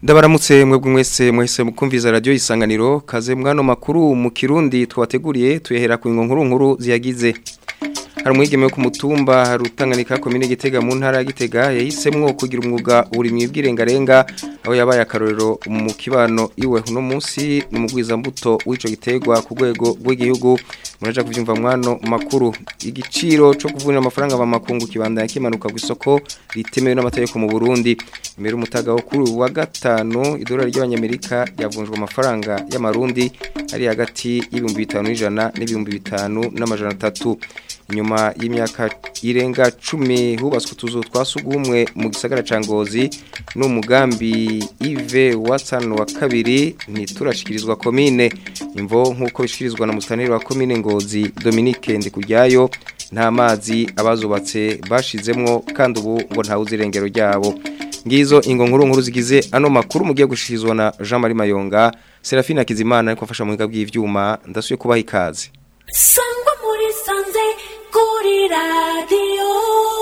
Ndabaramutse mwebwe mwese mwese mukumviza radio isanganiro kaze mwano makuru mu Kirundi twateguriye tuyehera ku nkuru nkuru ziyagize hari umwigeme wo ku mutumba rutanganika komine Gitega mu ntara ya Gitega yahisemwo kugira umwuga uburimyi bw'irengarenga aho yabaye akarorero mu kibano iwe uno munsi n'umugwiza mbuto w'ico gitegwa ku rwego rw'igihugu muraja kuvyumva mwano makuru igiciro cyo kuvunja amafaranga ba makungu kibanda yakimanuka ku isoko ritemewe n'amategeko mu Burundi imbere umutaga wo kuri wa gatano idolari ry'abanyamerika yavunjwa amafaranga y'amarundi ari hagati y'ibihumbi bitanu n'ijana n'ibihumbi bitanu n'amajana atatu inyuma y'imyaka irenga cumi hubatswe utuzu twa sugumwe mu gisagara ca Ngozi n'umugambi Ive Watson wa kabiri ntiturashikirizwa komine imvo nkuko bishikirizwa na mustaneri wa komine Ngozi Dominique Ndikujyayo nta mazi abazubatse bashizemwo kandi ubu ngo nta uzirengero ryabo ngizo ingo nkuru nkuru zigize ano makuru mugiye gushikirizwa na Jean Marie Mayonga Serafina Kizimana ariko afasha mu biga bw'ivyuma ndasuye kubaha ikaze sangwa muri sanze kuri radiyo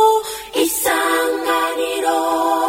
isanganiro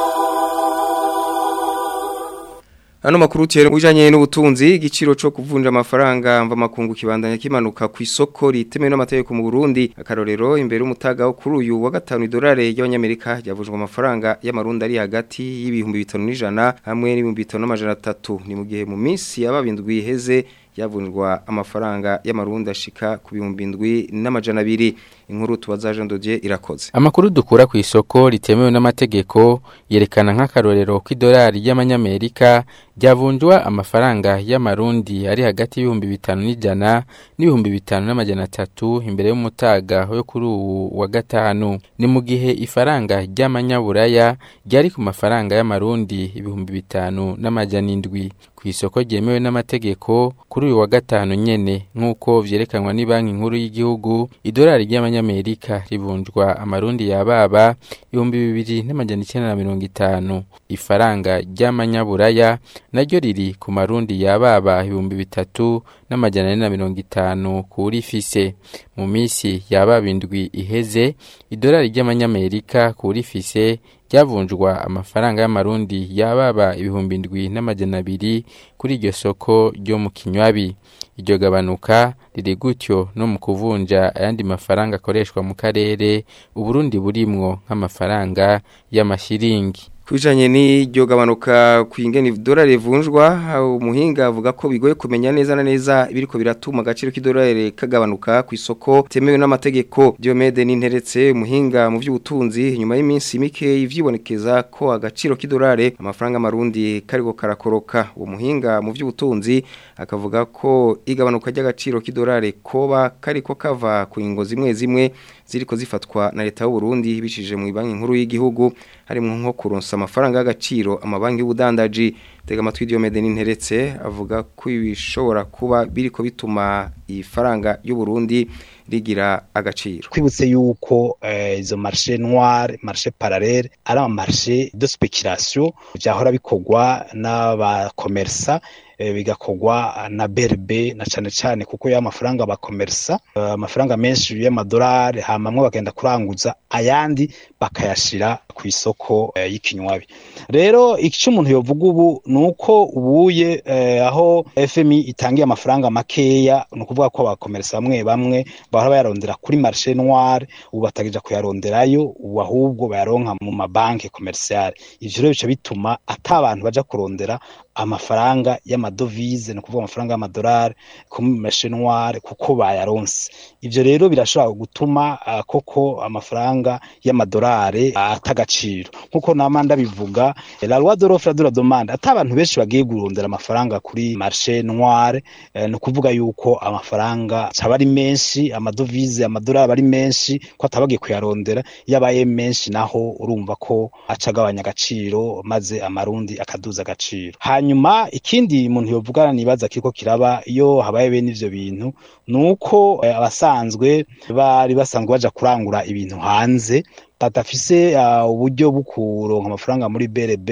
Ano makuru tiere ujanye n'ubutunzi igiciro cyo kuvunja amafaranga mva makungu kibandanya kimanuka ku isoko ritemewe n'amategeko mu Burundi akarorero imbere umutaga wo kuri uyu wa gatanu idolari y'abanyamerika yavunjwa amafaranga y'amarundi ari hagati y'ibihumbi 500 hamwe n'ibihumbi 500 ni mu gihe mu minsi yababindwi iheze yavunjwa amafaranga y'amarundi ashika ku bihumbi ndwi n'amajana abiri inkuru tubaza Jean Dodier irakoze Amakuru dukura ku isoko ritemewe n'amategeko yerekana nk'akarorero k'idolari y'amanyamerika ryavunjwa amafaranga y'amarundi ari hagati y'ibihumbi bitanu n'ijana n'ibihumbi bitanu n'amajana atatu imbere y'umutaga yo kuri uwu wa gatanu ni mu gihe ifaranga ry'amanyaburaya ryari ku mafaranga y'amarundi ibihumbi bitanu n'amajana indwi ku isoko ryemewe n'amategeko kuri uyu wa gatanu nyene nk'uko vyerekanwa ni banki nkuru y'igihugu idolari ry'amanyamerika rivunjwa amarundi yababa ibihumbi bibiri n'amajana icenda na mirongo itanu ifaranga ry'amanyaburaya naryo riri ku marundi yababa ibihumbi bitatu n'amajana ane na mirongo itanu kuri fise mu minsi yababa indwi iheze idolari ry'amanyamerika kuri fise ryavunjwa amafaranga y'amarundi yababa ibihumbi indwi n'amajana abiri kuri iryo soko ryo mu kinywabi iryo gabanuka riri gutyo no mu kuvunja ayandi mafaranga akoreshwa mu karere uburundi burimwo nk'amafaranga y'amashiringi Kujanye n'iryo gabanuka kwingene idolari rivunjwa umuhinga avuga ko bigoye kumenya neza na neza ibiriko biratuma agaciro k'idolari kagabanuka ku isoko temewe n'amategeko Diomede n'interetse umuhinga mu by'ubutunzi nyuma y'iminsi mike ivyibonekeza ko agaciro k'idolari amafaranga marundi kariko karakoroka uwo muhinga mu by'ubutunzi akavuga ko igabanuka ry'agaciro k'idolari koba kariko kava ku ingo zimwe zimwe ziriko zifatwa na leta y'u Burundi bishije mu banki nkuru y'igihugu harimo nko kuronsa amafaranga y'agaciro amabanki y'ubudandaji tega amatwi Diomede n'interetse avuga ko ibishobora kuba biriko bituma ifaranga y'u Burundi rigira agaciro twibutse yuko izo uh, marché noire marché parallèle ari ama marché de spéculation byahora bikorwa n'abakomersa bigakorwa na berbe na cane cane kuko ya mafaranga bakomersa amafaranga menshi y'amadolari hamamwe bagenda kuranguza ayandi bakayashira ku isoko y'ikinywabi rero icyo umuntu yovuga ubu nuko ubuye aho FMI itangiye amafaranga makeya ni ukuvuga ko abakomersa bamwe bamwe bahora bayarondera kuri marché noire ubu batagija kuyaronderayo ubu ahubwo bayaronka mu mabanki commerciale ivyo rero bica bituma ata abantu baja kurondera amafaranga y'amadovize ni ukuvuga amafaranga y'amadolari ku marché noire kuko bayaronse ivyo rero birashobora gutuma uh, koko amafaranga y'amadolari atagaciro nkuko nama ndabivuga la loi de l'offre de la demande ata abantu benshi bagiye kurondera amafaranga kuri marché noire eh, ni ukuvuga yuko amafaranga caba ari menshi amadovize amadolari ari menshi ko atabagiye kuyarondera yabaye menshi naho urumva ko acagabanya agaciro maze amarundi akaduza agaciro hanyuma ikindi umuntu yovuga nibaza kiriko kiraba iyo habaye bene ivyo bintu nuko eh, abasanzwe bari basanzwe baja kurangura ibintu hanze badafise uh, uburyo bwo kuronka amafaranga muri BRB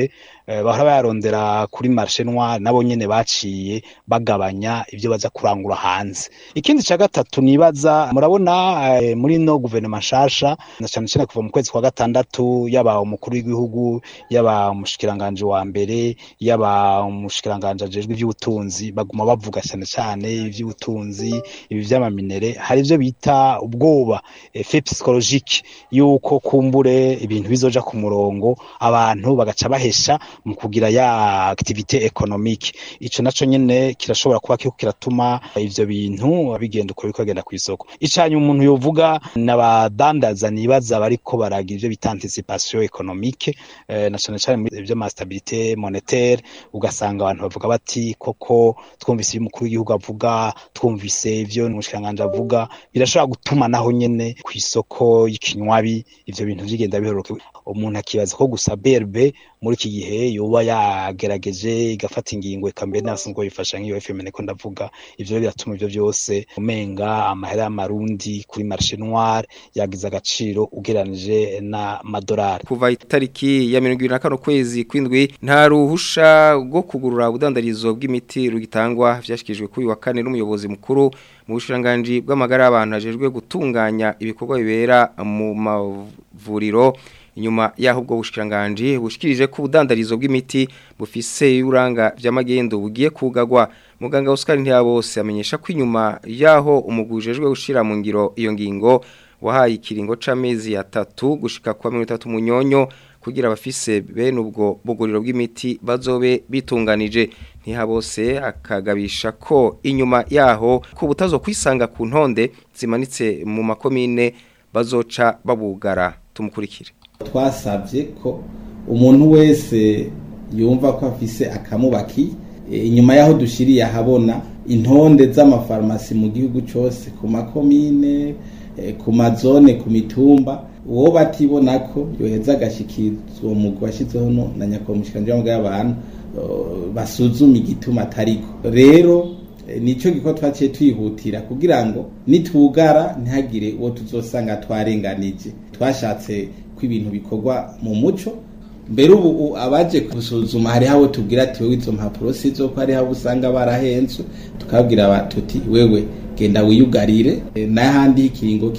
eh, bahora bayarondera kuri marché noir nabo nyene baciye bagabanya ivyo baza kurangura hanze ikindi ca gatatu nibaza murabona eh, muri no guverinoma nshasha na cane cane kuva mu kwezi kwa gatandatu yaba umukuru w'igihugu yaba umushikiranganje wa mbere yaba umushikiranganje ajejwe ivy'ubutunzi baguma bavuga cyane cyane ivy'ubutunzi ibi vy'amaminere hari ivyo bita ubwoba effet psychologique yuko kumbure ibintu bizoja ku murongo abantu bagaca bahesha mu kugira ya activité économique ico naco nyene kirashobora kuba kiriko kiratuma ivyo bintu bigenda uko biriko bigenda kw'isoko icanye umuntu yovuga n'abadandaza nibaza bariko baragira ivyo bita anticipation économique eh, na cane cane muri ivyo ma stabilité monétaire ugasanga abantu bavuga bati koko twumvise ibyo umukuru w'igihugu avuga twumvise ivyo umushikiranganji avuga birashobora gutuma naho nyene kw'isoko y'ikinywabi ivyo bintu bigenda bihoroke umuntu akibaza ko gusa BRB muri iki gihe yoba yagerageje igafata ingingo eka mbere nasanzwe bifasha nk'iyo FM niko ndavuga ivyo biratuma ivyo byose umenga amahera y'amarundi kuri marché noir yagize agaciro ugeranije na madolari kuva itariki ya 25 kwezi kwindwi nta ruhusha rwo kugurura ubudandarizo bw'imiti rugitangwa vyashikijwe kuri wa kane n'umuyobozi mukuru mu bushiranganje bw'amagara y'abantu ajejwe gutunganya ibikorwa bibera mu mavuriro inyuma yaho ubwo bushikiranganje bushikirije ko ubudandarizo bw'imiti bufise uranga vy'amagendo bugiye kugagwa muganga Oscar Ntiyabose amenyesha ko inyuma yaho umugujejwe gushira mu ngiro iyo ngingo wahaye ikiringo c'amezi atatu gushika kwa 30 munyonyo kugira abafise bene ubwo buguriro bw'imiti bazobe bitunganije ntihabose akagabisha ko inyuma yaho ko butazo kwisanga ku ntonde zimanitse mu makomine bazoca babugara tumukurikire twasabye ko umuntu wese yumva ko afise akamubaki inyuma yaho dushiriye ahabona intonde z'amafarumasi mu gihugu cyose ku makomine ku mazone ku mitumba uwo batibona ko yoheza agashikirizwa uwo mugwi washyizeho na nyakubahwa w'amagara y'abantu basuzuma igituma atariko rero nicyo giko twaciye twihutira kugira ngo nitugara ntihagire uwo tuzosanga twarenganije twashatse ko ibintu bikorwa mu muco mbere ubu abaje gusuzuma hariho abo tubwira ati wowe izo mpapuro si zo ko hariho abo usanga barahenzwe tukabwira tuti wewe genda wiyugarire n'ahandi ikiringo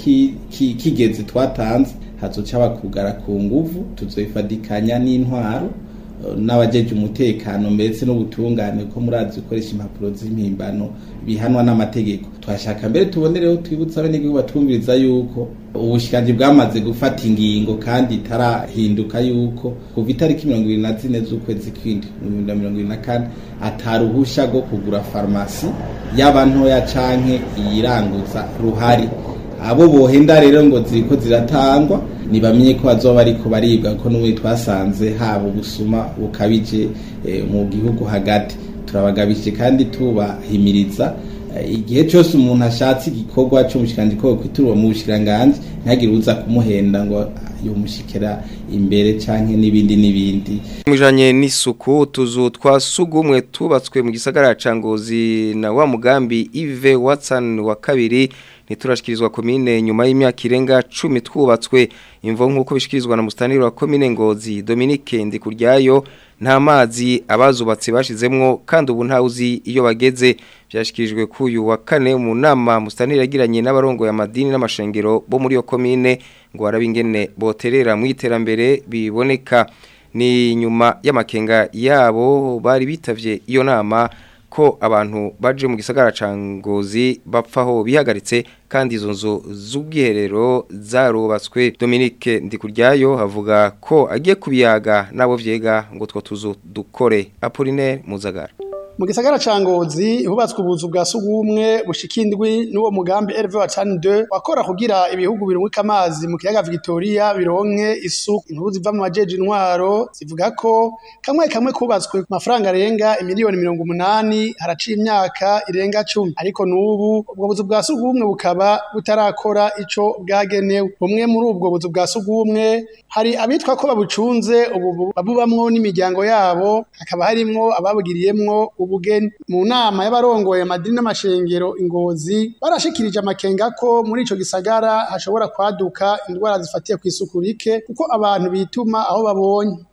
kigeze twatanze hazoca bakugara ku nguvu tuzoifadikanya n'intwaro n'abajeje umutekano mbese n'ubutungane ko murazi gukoresha impapuro z'impimbano bihanwa n'amategeko twashaka mbere tubonereho twibutsa abanyagihugu batumviriza yuko ubushikanje bwamaze gufata ingingo kandi itarahinduka yuko kuva itariki mirongo ibiri na zine z'ukwezi kw'indwi mu bihumbi na mirongo ibiri na kane ataruhusha rwo kugura farumasi yaba ntoya canke iyiranguza ruhari abo bohenda rero ngo ziriko ziratangwa nibamenye ko bazoba ariko baribwa ko n'ubundi twasanze haba ubusuma bukabije mu gihugu hagati turabagabije kandi tubahimiriza igihe cyose umuntu ashatse igikorwa cy'umushikiranganji ko kwiturwa mu bushikiranganji ntihagire uza kumuhenda ngo yomushikira imbere canke n'ibindi n'ibindi mujanye n'isuku tuzu twasugumwe tubatswe mu gisagara ca Ngozi na wa mugambi Ive Watson wa kabiri niturashikirizwa komine nyuma y'imyaka irenga 10 twubatswe imvo nkuko bishikirizwa na mustaniri wa komine Ngozi Dominique Ndikuryayo nta mazi abazubatse bashizemwo kandi ubu ntawuzi iyo bageze byashikirijwe kuyu wa kane mu nama mustaniri yagiranye n'abarongo ya madini n'amashengero bo muri yo komine ngo arabingene boterera mu iterambere biboneka ni nyuma y'amakenga yabo bari bitavye iyo nama ko abantu baje mu gisagara ca Ngozi bapfaho bihagaritse kandi izo nzu z'ubwiherero zarubatswe Dominique Ndikuryayo havuga ko agiye kubiyaga nabo vyega ngo two tuzu dukore Apollinaire Muzagara mu gisagara ca Ngozi hubatswe ubuzu bwa sugumwe bushikindwi n'uwo mugambi RV wa Chan 2 wakora kugira ibihugu birumwika amazi mu kiyaga Victoria bironke isuku inkuru ziva mu majeje intwaro zivuga ko kamwe kamwe kubatswe ku mafaranga arenga miliyoni mirongo umunani haraciye imyaka irenga cumi ariko n'ubu ubwo buzu bwa sugumwe bukaba butarakora ico bwagenewe bumwe muri ubwo buzu bwa sugumwe hari abitwa ko babucunze ubu babubamwo n'imiryango yabo hakaba harimwo ababugiriyemwo ubugeni mu nama y'abarongoye amadini n'amashengero ingozi barashikirije amakenga ko muri ico gisagara hashobora kwaduka indwara zifatiye ku isuku rike kuko abantu bituma aho babonye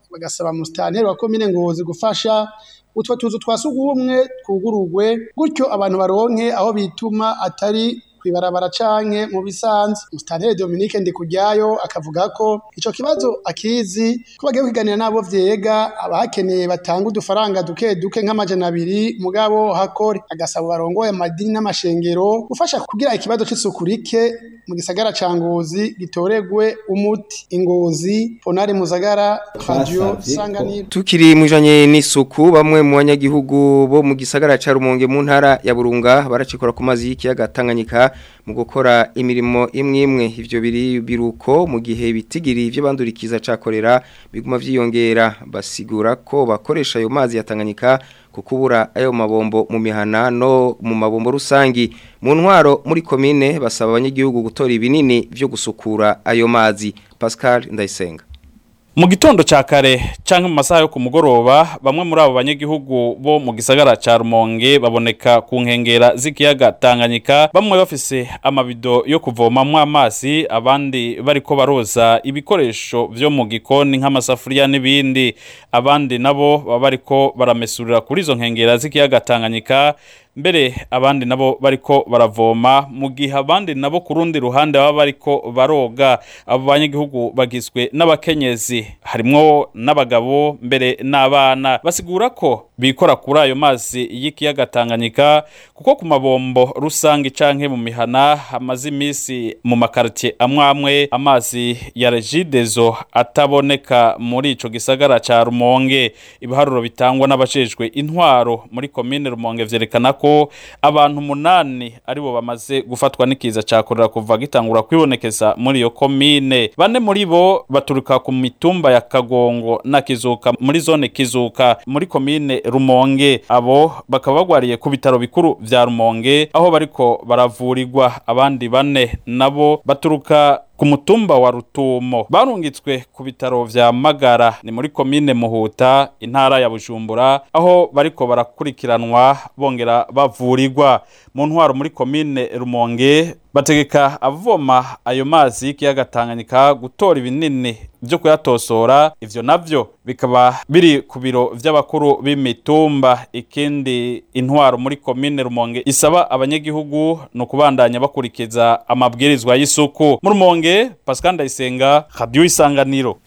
bagasaba musitanteri wa komine ngozi gufasha utwo tuzu twa sugumwe twugururwe gutyo abantu baronke aho bituma atari kwibarabara canke mu bisanzwe musitanteri Dominique Ndikujyayo akavuga ko ico kibazo akizi ko bagiye kwiganira nabo vyega abahakeneye batanga udufaranga duke duke nk'amajana abiri mugabo hakore agasaba barongoye amadini n'amashengero gufasha kugira ikibazo c'isuku rike mu gisagara ca Ngozi gitoregwe umuti ingozi Ponari Muzagara Radio Twasavye ko- Sanganiro Tukiri mujanye n'isuku bamwe mu banyagihugu bo mu gisagara ca Rumonge mu ntara ya Burunga baracikora ku mazi y'ikiyaga Tanganyika mu gukora imirimo imwe imwe ivyo biri biruko mu gihe bitigiri ivyo bandurikiza cakorera biguma vyiyongera basigura ko bakoresha ayo mazi ya Tanganyika kukubura ayo mabombo mu mihana no mu mabombo rusangi mu ntwaro muri komine basaba abanyagihugu gutora ibinini vyo gusukura ayo mazi Pascal Ndayisenga Mu gitondo ca kare canke mu masaha yo ku mugoroba bamwe muri abo banyagihugu bo mu gisagara ca Rumonge baboneka ku nkengera z'ikiyaga Tanganyika bamwe bafise amabido yo kuvomamwo amazi abandi bariko baroza ibikoresho vyo mu gikoni nk'amasafuriya n'ibindi abandi nabo baba bariko baramesurira kuri izo nkengera z'ikiyaga Tanganyika mbere abandi nabo bariko baravoma mu gihe abandi nabo ku rundi ruhande baba bariko baroga abo banyagihugu bagizwe n'abakenyezi harimwo n'abagabo mbere n'abana basigura ko bikora kuri ayo mazi y'ikiyaga Tanganyika kuko ku mabombo rusange canke mu mihana hamaze imisi mu makartie amwe amwe amazi ya regidezo ataboneka muri ico gisagara ca Rumonge ibiharuro bitangwa n'abajejwe intwaro muri komine Rumonge vyerekana ko abantu munani aribo bamaze gufatwa n'ikiza cakorera kuva gitangura kwibonekeza muri iyo komine bane muri bo baturuka ku mitumba ya Kagongo na Kizuka muri zone Kizuka muri komine Rumonge abo bakaba bagwariye ku bitaro bikuru vya Rumonge aho bariko baravurirwa abandi bane nabo baturuka ku mutumba wa Rutumo barungitswe ku bitaro vya Magara ni muri komine Muhuta intara ya Bujumbura aho bariko barakurikiranwa bongera bavurirwa mu ntwaro muri komine Rumonge bategeka avoma ayo mazi y'ikiyaga Tanganyika gutora ibinini byo kuyatosora ivyo navyo bikaba biri ku biro vy'abakuru b'imitumba ikindi intwaro muri komine Rumonge isaba abanyagihugu no kubandanya bakurikiza amabwirizwa y'isuku mu Rumonge Pascal Ndayisenga Radio Isanganiro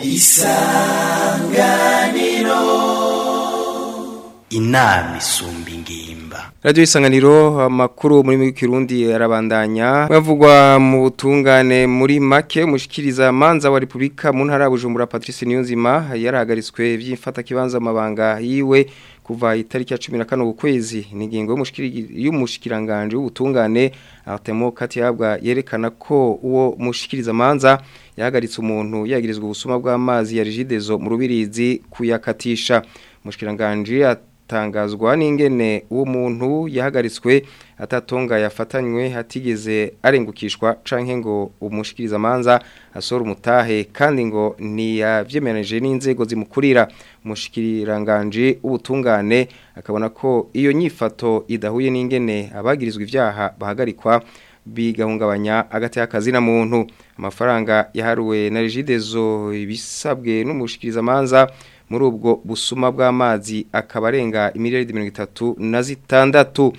inama isumba ingimba Radio Isanganiro amakuru muri mu Kirundi arabandanya bavugwa mu butungane muri make umushikiriza manza wa Republika mu ntara ya Bujumbura Patrice Niyonzima yarahagaritswe vy'imfata kibanza amabanga yiwe kuva itariki ya 15 ukwezi n'ingingo y'umushikiranganje w'ubutungane Artemo Katihabwa yerekana ko uwo mushikiriza manza yahagaritse umuntu yagirizwa ubusuma bw'amazi ya Rigidezo mu rubirizi kuyakatisha mushikiranganje atangazwa n'ingene uwo muntu yahagaritswe atatonga yafatanywe hatigeze arengukishwa canke ngo umushikiriza manza asora umutahe kandi ngo ntiyavyemeranije n'inzego zimukurira umushikiranganje ubutungane akabona ko iyo nyifato idahuye n'ingene abagirizwa ivyaha bahagarikwa bigahungabanya agati y'akazi na muntu amafaranga yaharuwe na Regidezo ibisabwe n'umushikiriza manza muri ubwo busuma bw'amazi akaba arenga imiliyaridi mirongo itatu na zitandatu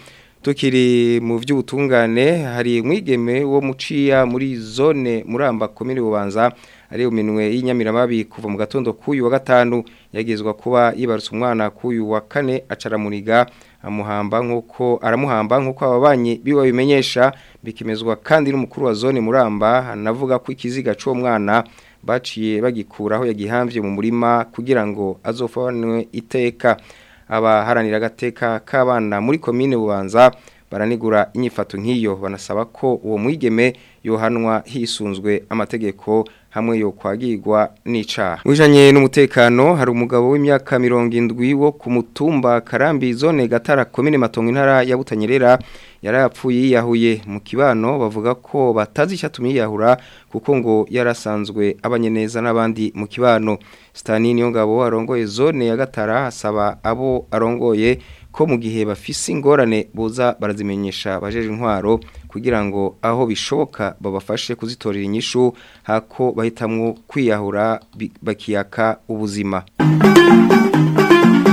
tukiri mu by'ubutungane hari umwigeme wo muciya muri zone muramba komine bubanza ari uminwe y'inyamiramabi kuva mu gatondo k'uyu wa gatanu yagezwa kuba yibarutse umwana k'uyu wa kane acaramuriga amuhamba nk'uko aramuhamba nk'uko ababanyi biwe bimenyesha bikemezwa kandi n'umukuru wa zone muramba anavuga ko ikiziga cy'uwo mwana baciye bagikuraho yagihamvye mu murima kugira ngo azofanwe iteka abaharanira agateka k'abana muri komine bubanza baranigura inyifato nk'iyo banasaba ko uwo mwigeme yohanwa hisunzwe amategeko hamwe yo kwagirwa n'icaha wijanye n'umutekano hari umugabo w'imyaka mirongo indwi wo ku mutumba karambi zone gatara komine matongo intara ya butanyerera yarapfuye yiyahuye mu kibano bavuga ko batazi icyatumye yiyahura kuko ngo yarasanzwe abanye neza n'abandi mu kibano Stani niyo ngabo arongoye zone ya gatara asaba abo arongoye ko mu gihe bafise ingorane buza barazimenyesha bajeje intwaro kugira ngo aho bishoboka babafashe kuzitorera inyishu hako bahitamwo kwiyahura bakiyaka ubuzima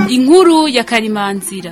inkuru ya karimanzira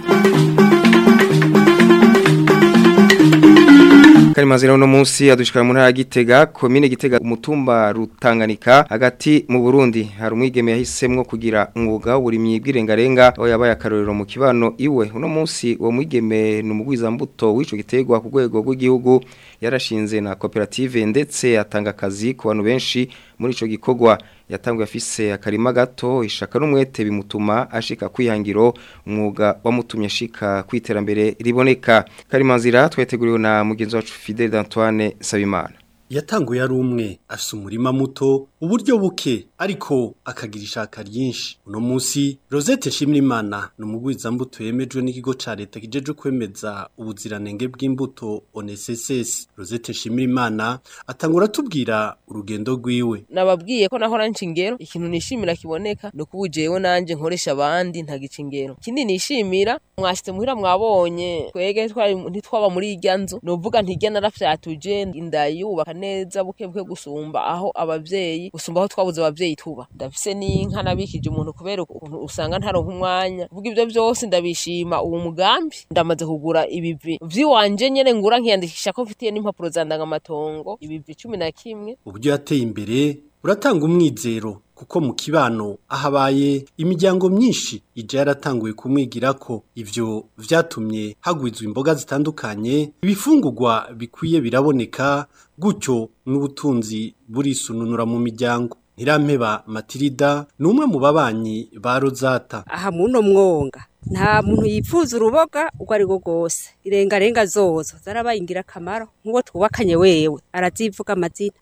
Karimazira uno munsi adushikara mu ntara ya Gitega komine Gitega umutumba rutanganika hagati mu Burundi hari umwigeme yahisemwo kugira umwuga w'uburimyi bw'irengarenga aho yabaye akarorero mu kibano iwe uno munsi uwo mwigeme ni umugwiza mbuto w'ico gitegwa ku rwego rw'igihugu yarashinze na koperative ndetse atanga akazi ku bantu benshi muri ico gikorwa yatanguye afise akarima gato ishaka n'umwete bimutuma ashika kwihangiro umwuga wamutumye ashika kwiterambere riboneka karimanzira tweteguriwe na mugenzi wacu Fidel Antoine Sabimana yatanguye ari umwe afise umurima muto uburyo buke ariko akagira ishaka ryinshi uno munsi Rosette Shimrimana ni umugwiza mbuto yemejwe n'ikigo ca leta kijeje kwemeza ubuziranenge bw'imbuto ONSS Rosette Shimrimana atangura tubwira urugendo rwiwe nababwiye ko nahora nshingero ikintu nishimira kiboneka no kubujewe nanje nkoresha abandi ntagica ingero kindi nishimira mwashite muhira mwabonye twege twari ntitwaba muri irya nzu novuga ntirya narafyatuje indayubaka neza buke buke gusumba aho abavyeyi gusumba aho twabuze abavyeyi tuba ndafise n'inka nabikije umuntu kubera ukuntu usanga ntaronka umwanya vuga ivyo byose ndabishima uwo mugambi ndamaze kugura ibivi vyiwanje nyene ngura nkiyandikisha ko mfitiye n'impapuro zandangamatongo ibivi cumi na kimwe uburyo yateye imbere buratanga umwizero kuko mu kibano ahabaye imiryango myinshi ije yaratanguye kumwigira ko ivyo vyatumye hagwizwa imboga zitandukanye ibifungurwa bikwiye biraboneka gutyo n'ubutunzi burisununura mu miryango Ntirampeba Matilda ni umwe mu babanyi ba Rozata aha muno mwonga nta muntu yipfuza uruboga uko ari rwo rwose irengarenga zozo zarabaye ingirakamaro nk'uwo twubakanye wewe arazivuga amazina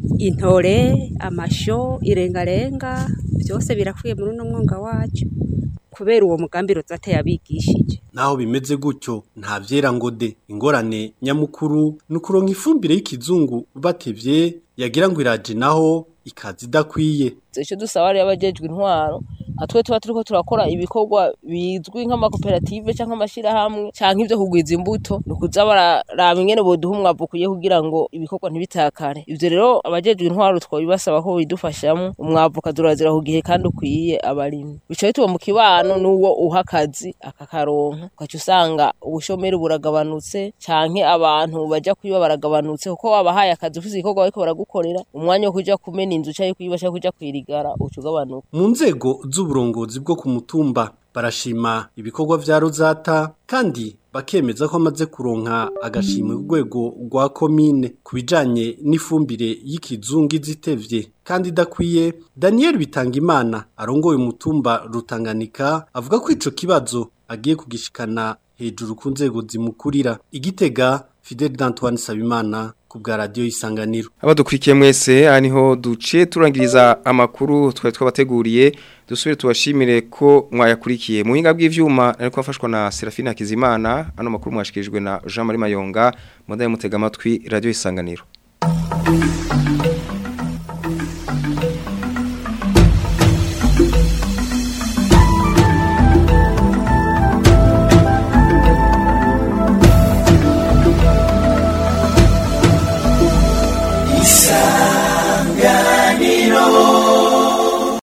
intore amasho irengarenga byose birakwiye muri uno mwonga wacu kubera uwo mugambi rozate yabigishije naho bimeze gutyo nta vyera ngo de ingorane nyamukuru ni ukuronka ifumbire y'ikizungu batevye yagira ngo iraje naho ikaza idakwiye icyo dusaba rero abajejwe intwaro nka twe tuba turiko turakora ibikorwa bizwi nk'amakoperative cyangwa amashyirahamwe cyangwa ibyo kugwiza imbuto ni ukuza bararaba ingene boduha umwavu ukwiye kugira ngo ibikorwa ntibitakare ivyo rero abajejwe intwaro twabibasaba ko bidufashamo umwavu ukadurazira ku gihe kandi ukwiye abarimyi bica bituba mu kibano n'uwo uha akazi akakaronka ugaca usanga ubushomeri buragabanutse canke abantu baja kwiba baragabanutse kuko wabahaye akazi ufise igikorwa bariko baragukorera umwanya wo kuja kumena inzu canke kuyiba canke kuja kwirigara uca ugabanuka mu nzego z'uburongozi bwo ku mutumba barashima ibikorwa vya Rozata kandi bakemeza ko amaze kuronka agashimwe ku rwego rwa komine ku bijanye n'ifumbire y'ikizungu izitevye kandi idakwiye Daniel Bitangimana arongoye umutumba Rutanganika avuga ko ico kibazo agiye kugishikana hejuru ku nzego zimukurira igitega Fidel Antoine Sabimana ku bwa radio isanganiro abadukurikiye mwese aha niho duciye turangiriza amakuru twari twabateguriye dusubire tubashimire ko mwayakurikiye mu buhinga bw'ivyuma ariko afashwa na Serafina Kizimana ano makuru mwashikirijwe na Jean Marie Mayonga mudaye mutega amatwi radio isanganiro